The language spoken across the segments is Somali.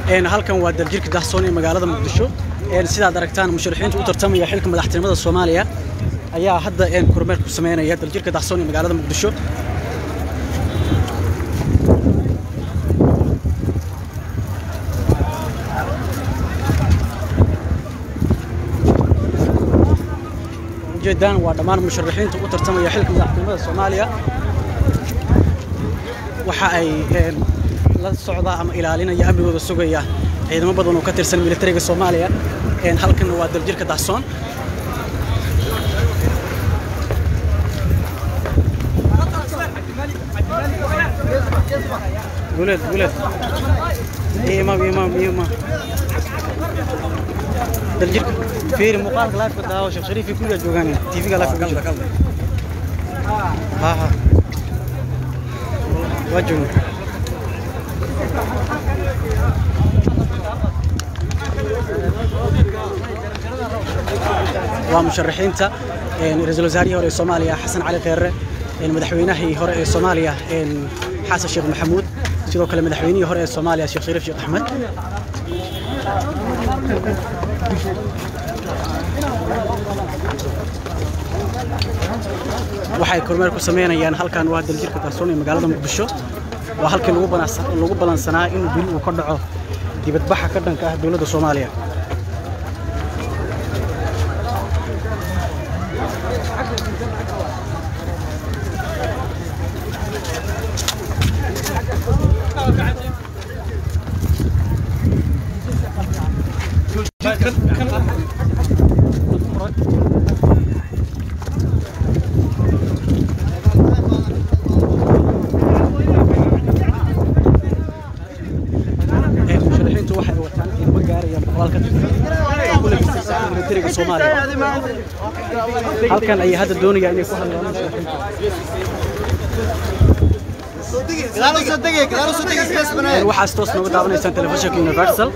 halkan waa daljirka dahsoon ee magaalada muqdisho sidaad aragtaan musharaxiinta u tartamaya xilka madaxtinimada soomaaliya ayaa hadda kormeer ku sameynaya daljirka dahsoon ee magaalada muqdisho ujeedaan waa dhammaan musharaxiinta u tartamaya xilka madaxtinimada soomaaliya waxa ay la socdaa ama ilaalinaya amnigooda sugaya ciidamo badan oo ka tirsan militariga soomaaliya halkan waa daljirka dahsoon guleed guleed imaam imaam imaam daljirka fiiri muuqaalka laafka daawo sheekh shariifi kulligaa joogaan tv-ga laafka ku jira ha ha waa joogna waa musharaxiinta ra-iisul wasaarihii hore ee soomaaliya xasan cali kheerre madaxweynahii hore ee soomaaliya xasan sheekh maxamuud sidoo kale madaxweynihii hore ee soomaaliya sheekh shariif sheekh axmed waxay kormeer ku sameynayaan halkan waa daljirka dahsoon ee magaalada muqdisho waa halkii lagu balansanaa in bil uu ka dhaco dibadbaxa ka dhanka ah dowladda soomaaliya musharaxiintu waxay wataan ciidamo gaaraya boqolaal ka tirsan ku labisaysa militariga soomaaliya halkan ayay hadda doonayaan inay ku hadlaan musharaxiinta waxaas toos nooga daawanaysaan telefishinka universal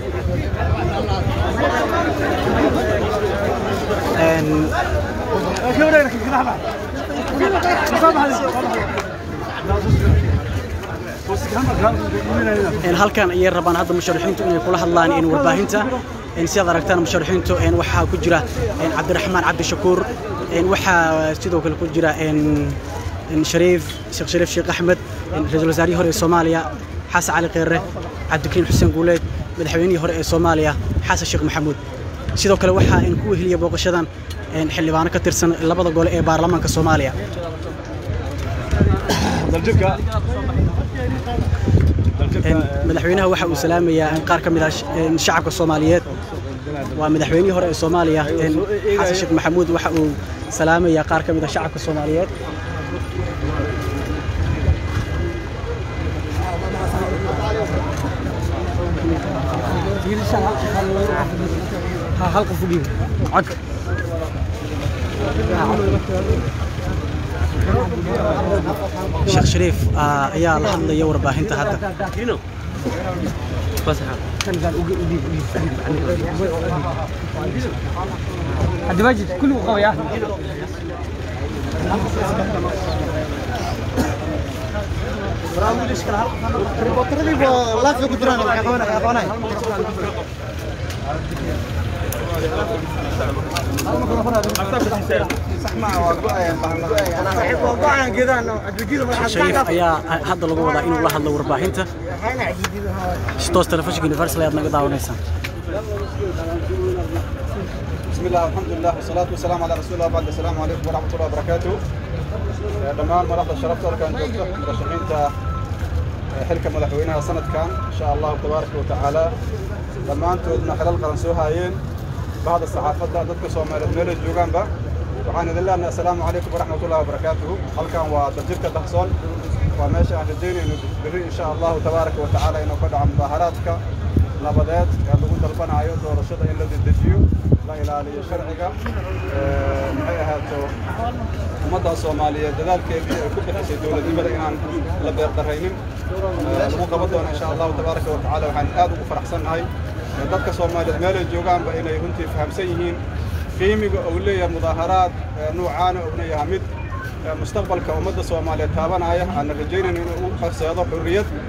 halkan ayay rabaan hadda musharaxiintu inay kula hadlaan in warbaahinta sidaad aragtaan musharaxiintu waxaa ku jira cabdiraxmaan cabdishakuur waxaa sidoo kale ku jira shariif sheekh shariif sheekh axmed ra-iisul wasaarihii hore ee soomaaliya xasan cali kheerre cabdikariim xuseen guuleed madaxweynihii hore ee soomaaliya xasan sheekh maxamuud sidoo kale waxaa ku weheliya booqashadan xildhibaano ka tirsan labada gole ee baarlamaanka soomaaliya madaxweynaha waxa uu salaamayaa qaar ka mid ah shacabka soomaaliyeed waa madaxweynihii hore ee soomaaliya xasan sheekh maxamuud waxa uu salaamayaa qaar ka mid ah shacabka soomaaliyeed halka fogiyo codka sheekh shariif ayaa la hadlaya warbaahinta hadda عبد المجيد كله قوي shariif ayaa hadda lagu wadaa inuu la hadlo warbaahinta toos telefishinka universal ayaad naga daawanaysaan بسم الله والحمد لله والصلاة والسلام على رسول الله بعد السلام عليكم ورحمة الله وبركاته دمان مرحبا شرفت لك أن جبت مرشحين حلك مدحوينها سنة كان إن شاء الله تبارك وتعالى دمان تودنا خلال قرنسوها هايين بعض الصحافة ضدك سومالي ميل الجوغان با وعن الله السلام عليكم ورحمة الله وبركاته هل كان ودجرك دحصون وماشي عن الدين إن شاء الله تبارك وتعالى إنه قد عن مظاهراتك nabadeed ee lagu dalbanayo doorashada in la dedejiyo la ilaaliyo sharciga maxay ahaato ummadda soomaaliyeed dadaalkeedii ay ku bixisay dowladnimada inaan la beerdaraynin lagu qaban doono insha allahu tabaaraka wa tacaala waxaan aad ugu faraxsannahay dadka soomaaliyeed meelay joogaanba inay runtii fahamsan yihiin qiimiga uu leeyahay mudaaharaad nuucaana uuna yahay mid mustaqbalka ummadda soomaaliyeed taabanaya aan rajaynayno inuu u horseedo xurriyad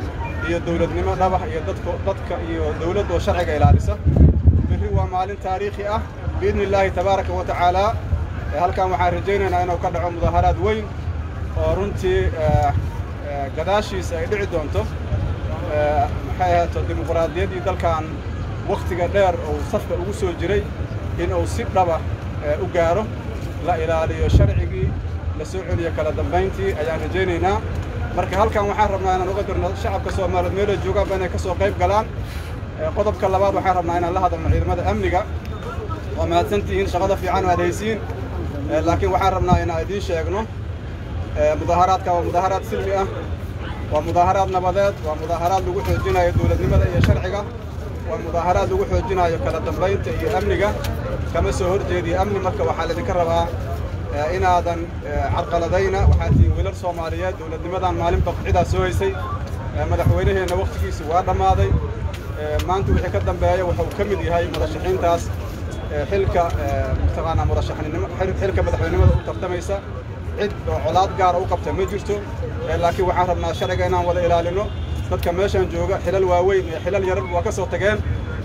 iyo dowladnimo dhabax iyo dadka dadka iyo dowladda oo sharciga ilaalisa berri waa maalin taariikhi ah biidni illaahi tabaaraka wa tacaala halkan waxaan rajaynaynaa inuu ka dhaco mudaaharaad weyn oo runtii gadaashiisa ay dhici doonto maxay ahaato dimuqraadiyaddii dalkan wakhtiga dheer uu safka ugu soo jiray in uu si dhaba u gaaro la ilaaliyo sharcigii la soo celiyo kala dambayntii ayaan rajaynaynaa marka halkan waxaan rabnaa inaan uga dirno shacabka soomaaliyeed meelay joogaanba inay ka soo qayb galaan qodobka labaad waxaan rabnaa inaan la hadalno ciidamada amniga waa mahadsantihiin shaqada fiican aad haysiin laakiin waxaan rabnaa inaan idiin sheegno mudaaharaadka waa mudaaharaad silmi ah waa mudaaharaad nabadeed waa mudaaharaad lagu xoojinayo dowladnimada iyo sharciga waa mudaaharaad lagu xoojinayo kala dambaynta iyo amniga kama soo horjeediyo amni marka waxaa laydinka rabaa inaadan carqaladayna waxaa tihiin wiilal soomaaliyeed dowladnimadan maalinba cidaa soo haysay madaxweynaheenna wakhtigiisi waa dhammaaday maanta wixii ka dambeeya wuxuu ka mid yahay murashaxiintaas xilka mataqaanaa murashaxnimo xilka madaxweynimada u tartamaysa cid oo colaad gaara u qabta ma jirto laakiin waxaan rabnaa sharciga inaan wada ilaalino dadka meeshaan jooga xilal waaweyn iyo xilal yarar waa ka soo tageen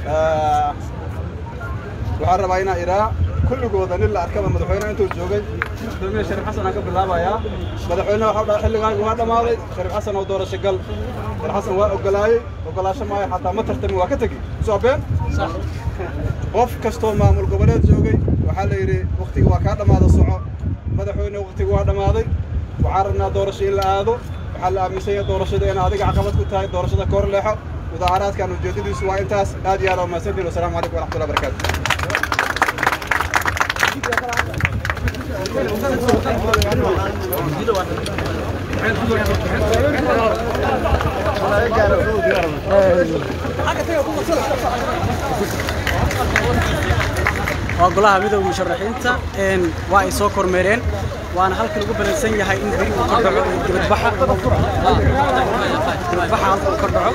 waxaan rabaa inaan idhaa kulligooda nin la arkaba madaxweyne intuu joogay gudoomiye shariif xasan aan ka bilaabayaa madaxweyne waxa dhaa xilligaagi waa dhammaaday shariif xasan oo doorasho gal shariif xasan waa ogolaayey ogolaasho maayo xataa ma tartamin waa ka tegi soo been qof kastoo maamul goboleed joogay waxaa la yidhi wakhtiga waa kaa dhammaada soco madaxweyne wakhtiga waa dhammaaday waxaan rabnaa doorasho in la aado waxaa la aaminsan yahay doorashada inay adiga caqabad ku tahay doorashada ka hor leexo mudaaharaadkan ujeeddadiisu waa intaas aad iyo aad waa mahadsantiin wasalaamu calaykum waraxmatullahi barakaatu waa golaha midowga musharaxiinta waa ay soo kormeereen waana halka lagu balansan yahay in beri uu ka dhaco dibadbaxa dibadbaxa halka uu ka dhaco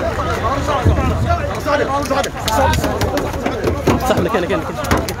صح لك لك لك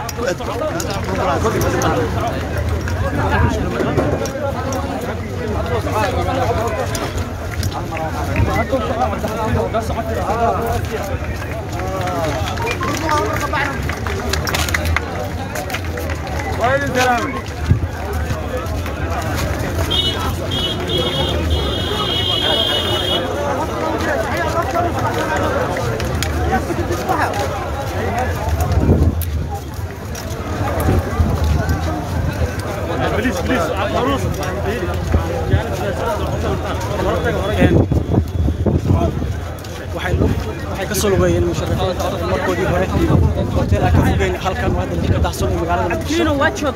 waxay ka soo lugeeyeen musharaxiinta markoodii hore hoteelaa ka fogeen halkan waa hadda jirka dacson ee magaalada muqdisho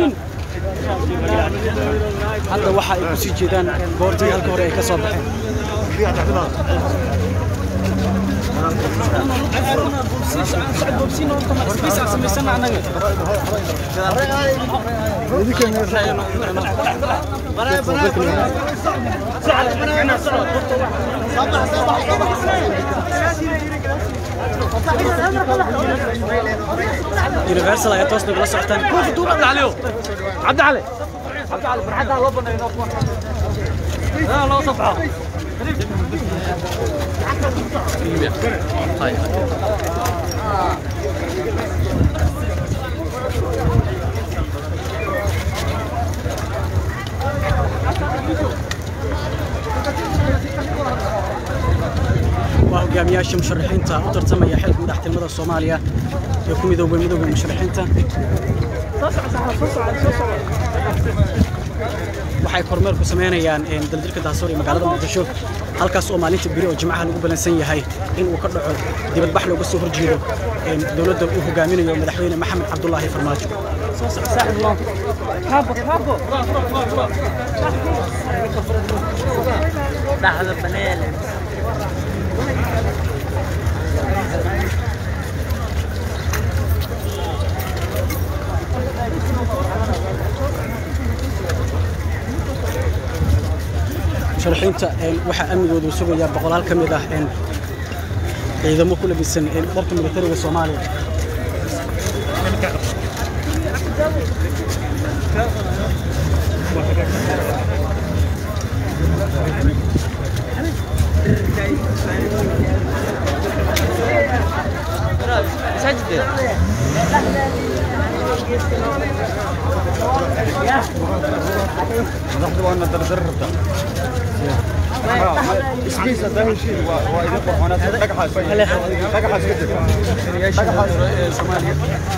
hadda waxa ay kusii jeedaan goortii halka hore ay ka soo baxeen يونيفرسال ayaa toos nagala socotaan عبد علي عبد علي فرحتها لو بنا لا لا صفحه waa hogaamiyaasha musharaxiinta u tartamaya xilka madaxtinimada soomaaliya ee ku midoobay midowga musharaxiinta waxay kormeer ku samaynayaan daljirka daasoor ee magaalada muqdisho halkaas oo maalinta beri oo jimcaha lagu balansan yahay in uu ka dhaco dibadbax looga soo horjeedo dowladda uu hogaaminayo madaxweyne maxamed cabdulaahi farmaajo لحظة بنالي musharaxiinta waxaa amnigoodu sugayaa boqolaal ka mid ah ciidamo ku labisan dharka militariga soomaaliya مساجد madaxdu waa na dardar rabtaa isbiisa daahu shii waa waa idin qorxoonaa dhagaxaas dhagaxaas ka jira dhagaxaas Soomaaliya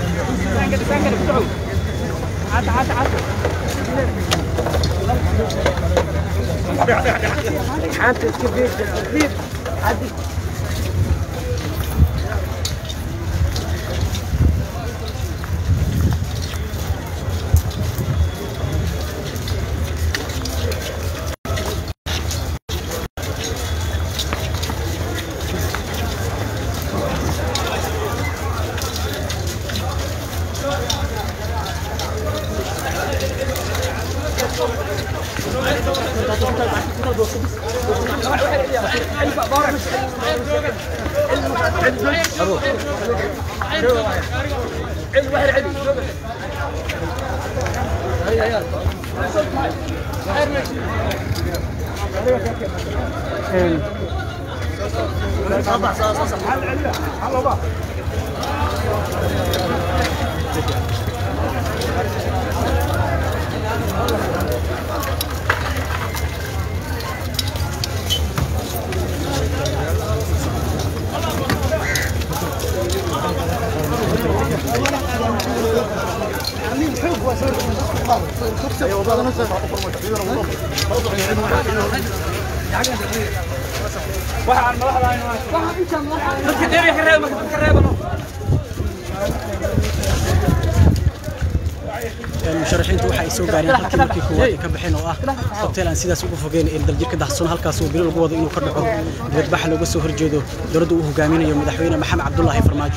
musharaxiintu waxa ay soo gaareen halkii markii koowaad ay ka baxeen oo ah hotel aan sidaas ugu fogeyn ee daljirka dahsoon halkaas oo bilo lagu wado inuu ka dhaco dibadbaxa looga soo horjeedo dowladda uu hogaaminayo madaxweyne maxamed cabdulaahi farmaajo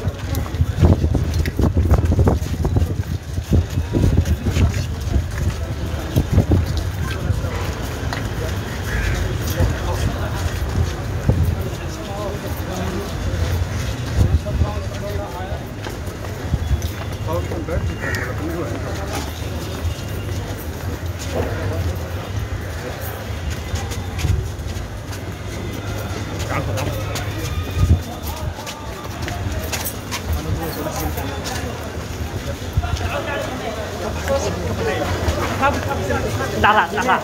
دعرة دعرة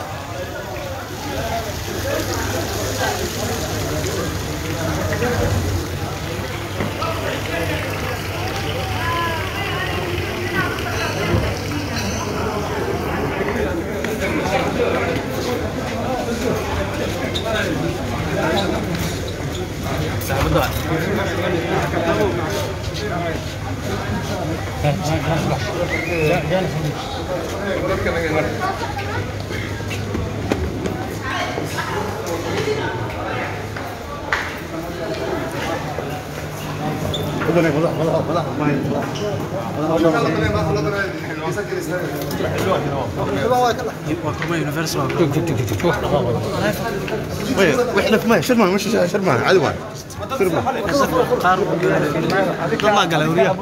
waa kuma universal واحنا في ماء شرمه مش شرمه عادي واحد شرمه qaar طلع قال وريا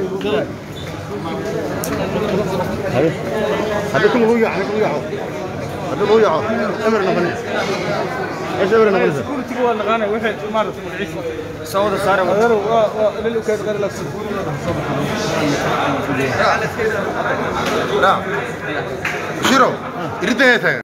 هذا كله ويع هذا كله ويع هذا كله ويع امرنا بني ايش امرنا بني كل waa naqaanay waxay maaragtay magaciisa sawada saare waa lil ukaad qari la شيرو يريد ايه